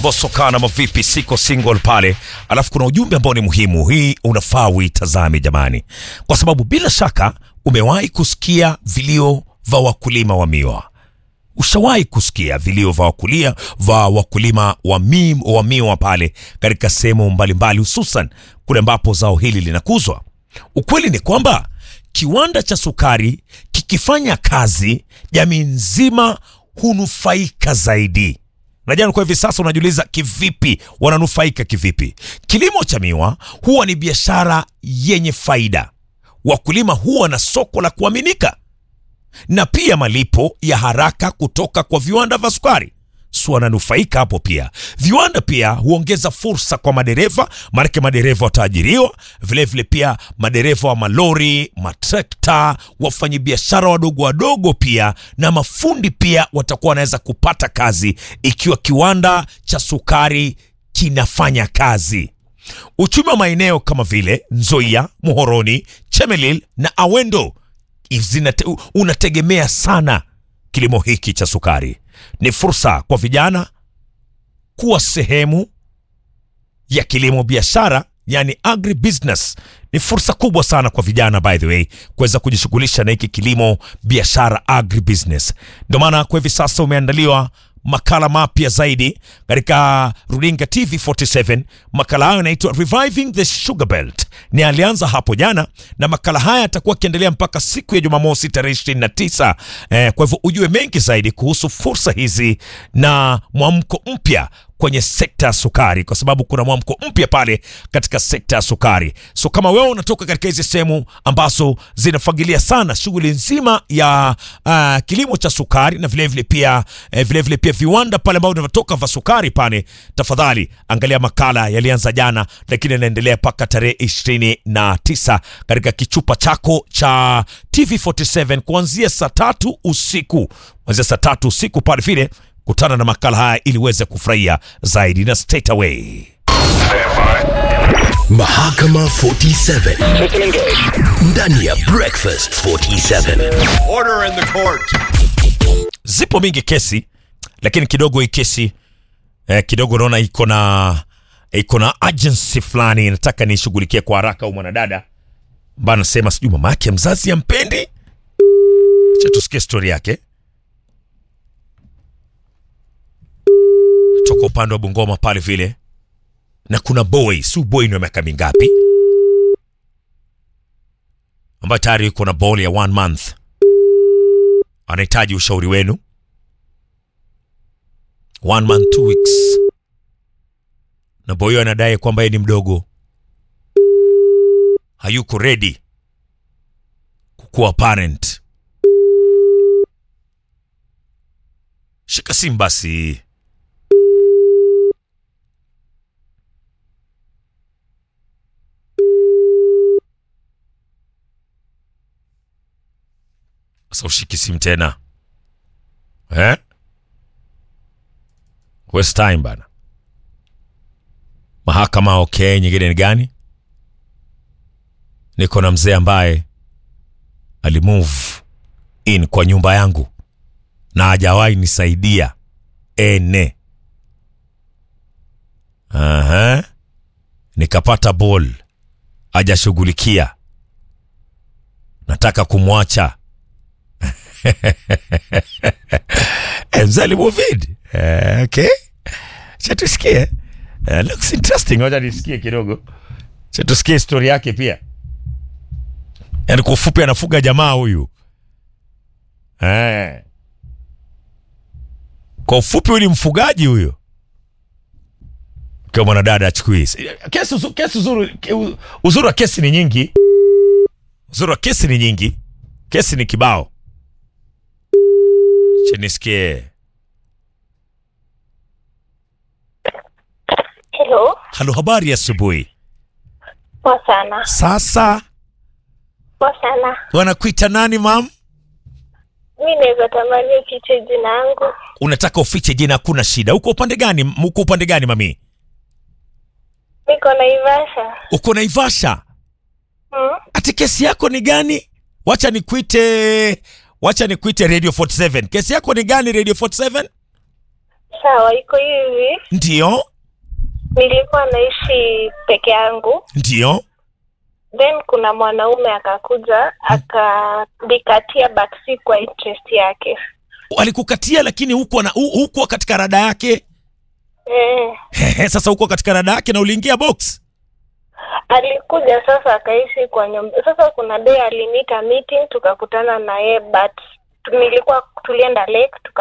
Bosokana mavipi, siko single pale. Alafu kuna ujumbe ambao ni muhimu, hii unafaa uitazame jamani, kwa sababu bila shaka umewahi kusikia vilio vya wakulima wa miwa. Ushawahi kusikia vilio vya wakulia vya wakulima wa, mi, wa miwa pale katika sehemu mbalimbali, hususan kule ambapo zao hili linakuzwa. Ukweli ni kwamba kiwanda cha sukari kikifanya kazi, jamii nzima hunufaika zaidi. Najua kwa hivi sasa unajiuliza kivipi wananufaika kivipi? Kilimo cha miwa huwa ni biashara yenye faida, wakulima huwa na soko la kuaminika na pia malipo ya haraka kutoka kwa viwanda vya sukari si wananufaika hapo pia. Viwanda pia huongeza fursa kwa madereva, maanake madereva wataajiriwa vilevile, pia madereva wa malori, matrekta, wafanyabiashara wadogo wadogo pia na mafundi pia watakuwa wanaweza kupata kazi ikiwa kiwanda cha sukari kinafanya kazi. Uchumi wa maeneo kama vile Nzoia, Muhoroni, Chemelil na Awendo zinate, unategemea sana kilimo hiki cha sukari. Ni fursa kwa vijana kuwa sehemu ya kilimo biashara, yani agribusiness. Ni fursa kubwa sana kwa vijana by the way kuweza kujishughulisha na hiki kilimo biashara agribusiness. Ndio maana kwa hivi sasa umeandaliwa makala mapya zaidi katika runinga TV 47. Makala hayo yanaitwa Reviving the Sugar Belt, ni alianza hapo jana, na makala haya yatakuwa akiendelea mpaka siku ya Jumamosi tarehe 29. Eh, kwa hivyo ujue mengi zaidi kuhusu fursa hizi na mwamko mpya kwenye sekta ya sukari, kwa sababu kuna mwamko mpya pale katika sekta ya sukari. So kama wewe unatoka katika hizi sehemu ambazo zinafagilia sana shughuli nzima ya uh, kilimo cha sukari na vilevile vile pia eh, vile vile pia viwanda pale ambao vinatoka vya sukari pale, tafadhali angalia makala yalianza jana, lakini yanaendelea mpaka tarehe ishirini na tisa katika kichupa chako cha TV47 kuanzia saa tatu usiku, kuanzia saa tatu usiku pale vile kutana na makala haya ili uweze kufurahia zaidi na straight away. Mahakama 47 ndani ya Breakfast 47. Order in the court. Zipo mingi kesi, lakini kidogo hii kesi eh, kidogo naona iko na iko na urgency fulani, nataka nishughulikie kwa haraka. Au mwanadada ambaye anasema sijui mama yake mzazi ampendi. Acha tusikie stori yake toka upande wa Bungoma pale vile, na kuna boy, si boy ni wa miaka mingapi, ambaye tayari yuko na ball ya one month, anahitaji ushauri wenu. One month two weeks, na boy huyo anadai kwamba yeye ni mdogo, hayuko ready kukuwa parent. Shika simu basi. Sasa ushiki simu tena eh? Waste time bana. Mahakama okay, nyingine ni gani? Niko na mzee ambaye alimove in kwa nyumba yangu na hajawahi nisaidia ene. Aha. Nikapata ball hajashughulikia, nataka kumwacha mzee alimuvid. Uh, okay, cha tusikie. Uh, looks interesting. Wacha nisikie kidogo, cha tusikie story yake pia. Yani kwa ufupi anafuga jamaa huyu eh. Kwa ufupi huyu ni mfugaji huyo, kwa mwanadada achukui kesi. uzu- Kesi uzuri, uzuri wa kesi ni nyingi, uzuri wa kesi ni nyingi, kesi ni kibao. Chenisikie. Hello, Halo, habari ya asubuhi. poa sana, Sasa poa sana. wanakuita nani mam? Mi naweza tamani ufiche jina yangu. Unataka ufiche jina? Hakuna shida. Uko upande gani? Uko upande gani mami? Niko Naivasha. Uko Naivasha. Hmm? Ati kesi yako ni gani? Wacha nikuite, wacha nikuite Radio 47. Kesi yako ni gani Radio 47? Sawa, iko hivi. Ndiyo, Nilikuwa naishi peke yangu, ndiyo. then kuna mwanaume akakuja akanikatia, but si kwa interest yake. Alikukatia lakini huko na hu- huko katika rada yake. Eh, Hehe, sasa huko katika rada yake na uliingia box. alikuja sasa akaishi kwa nyumba. Sasa kuna day aliniita meeting, tukakutana na yeye, but nilikuwa tulienda lake tuka